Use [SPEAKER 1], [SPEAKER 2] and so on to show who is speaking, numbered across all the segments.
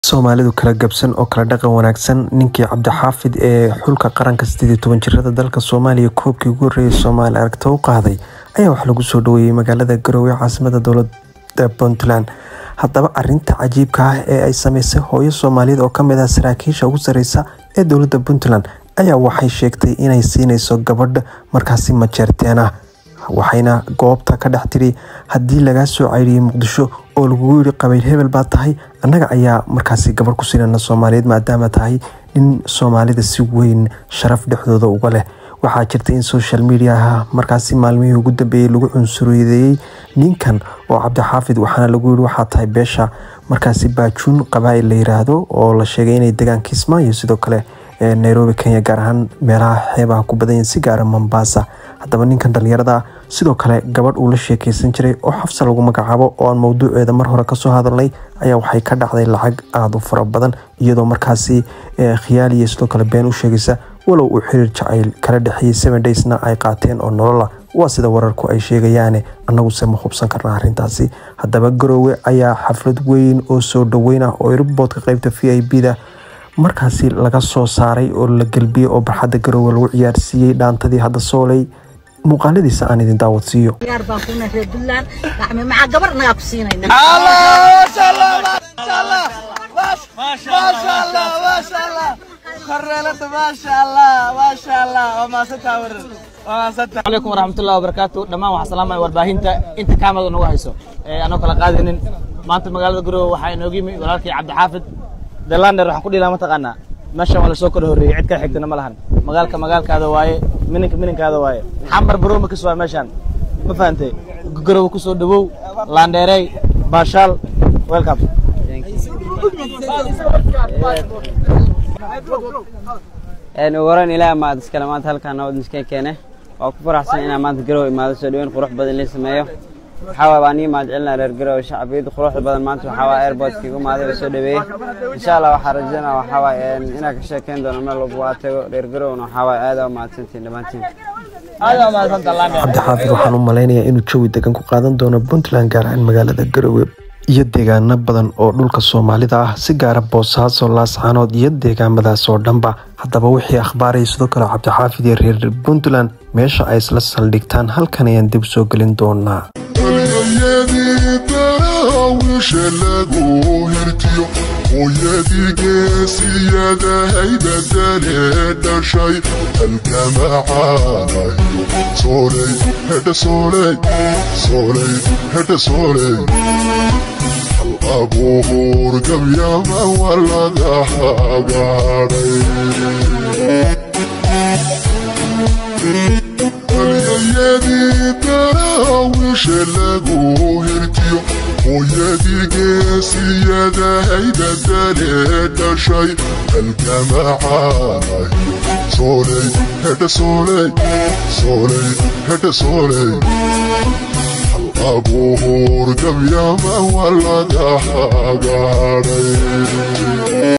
[SPEAKER 1] Soomaalidu kala gabsan oo kala dhaqan wanaagsan ninkii cabdixaafid ee xulka qaranka sideed iyo toban jirada dalka Soomaaliya koobkii ugu horreeyay Soomaali aragti u qaaday ayaa waxaa lagu soo dhaweeyay magaalada Garowe caasimada dowladda Puntland haddaba arinta cajiibka ah ee ay sameysay hooyo Soomaaliyeed oo kamid ah saraakiisha ugu sareysa ee dowladda Puntland ayaa waxay sheegtay inay siineyso gabadh markaasi majeerteen ah waxayna goobta ka dhex tiri haddii lagaa soo ceyriyay muqdisho oo lagugu yiri qabiil hebel baa tahay annaga ayaa markaasi gabarh ku siinana soomaaliyeed maadaama tahay nin soomaalida si weyn sharaf dhexdooda uga leh waxaa jirta in social mediaha markaasi maalmihii ugu dambeeyey lagu cunsuriyeeyey ninkan oo cabdixaafid waxaana lagu yiri waxaa tahay beesha markaasi baajuun qabaa'il la yiraahdo oo la sheegay inay degaan kismaayo sidoo kale nairobi kenya gaar ahaan meelaha xeebaha ku badanyihin si gaara mombasa haddaba ninkan dhalinyarada sidoo kale gabadh uu la sheekeysan jiray oo xafsa lagu magacaabo oo aan mowduuceeda mar hore kasoo hadalnay ayaa waxay ka dhacday lacag aada u fara badan iyadoo markaasi khiyaaliya sidoo kale been u sheegaysa walow uu xiriir jacayl kala dhexeeyey seven daysna ay qaateen oo nolola waa sida wararku ay sheegayaane annaguse ma hubsan karna arrintaasi haddaba garoowe ayaa xaflad weyn oo soo dhaweyn ah oo riboodka qeybta v i b da markaasi laga soo saaray oo la gelbiyey oo barxadda garoowe lagu ciyaarsiiyey dhaantadii hadda sooley muuqaaladiisa aan idin daawadsiiyo
[SPEAKER 2] ciyaar baan kuna reer Puntland gacme maca gabar naga ku siinayna
[SPEAKER 3] عليكم ورحمة الله وبركاته دمان waxaa salaamay warbaahinta inta kaamada nagu hayso ee anoo kala qaadinin maanta magaalada Garowe waxaa inooga yimi walaalkii Cabdi Xaafid Delander waxaan ku dhilaa mataqaanaa meeshan waa la soo kala horreeyay cid kale xigtana ma lahan magaalka magaalkaada waaye mininka mininkaada waaye xamar baroma ka soo meeshan ma fahantay Garowe ku soo dhawow Landeerey Baashaal welcome
[SPEAKER 4] ugu horeyn ilaaha maad iskale maanta halkaan nabad miskeen keene waa ku faraxsan inaan maanta garowe imaado soo dhaweyn qurux badan la sameeyo waxaa waay baan ii mahad celinaa reer garowe shacbiyada quruxda badan maanta waxaa waay airportka igu imaaday oo soo dhaweeyey insha allah waxaa rajeynaa waxaa waay inaan ka sheekeyn doono meel walba waa tago reer garowena waxaa waay aad aa mahadsantiin dhammaantiin
[SPEAKER 1] cabdixaafid waxaan u malaynayaa inuu jawi degan ku qaadan doono puntland gaar ahaan magaalada garowe iyo deegaano badan oo dhulka soomaalida ah si gaara boosaaso laascaanood iyo deegaamadaas oo dhanba haddaba wixii akhbaaraya sidoo kale cabdixaafid iyo reer puntland meesha ay isla saldhigtaan halkan ayaan dib soo gelin doonaa
[SPEAKER 5] hooyadii geesiyadahay badalee dhashay halgamacaanayo sooley hedha sooley sooley hedha sooley hal abuur gabyama waa laga hagaadhay halyayadii daraawishe lagu hirtiyo hooyadii geesiyadahay badalee dhashay halgamacaanayo sooley hedha sooley sooley hedha sooley hal abuur gabyama waa laga hagaadhay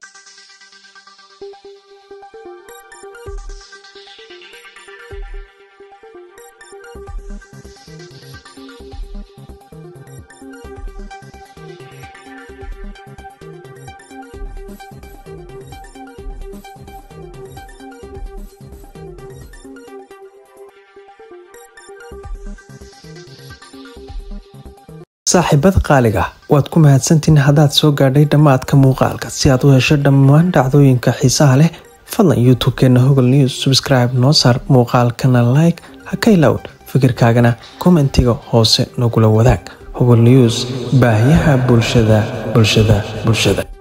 [SPEAKER 1] saaxiibada qaaliga waad ku mahadsantiin haddaad soo gaadhay dhammaadka muuqaalka si aad u hesho dhammaan dhacdooyinka xiisaha leh fadlan youtube-keena hogol news subscribe noo saar muuqaalkana like ha ka ilaawn fikirkaagana kommentiga hoose nagula wadaag hogol news baahiyaha bulshada bulshada bulshada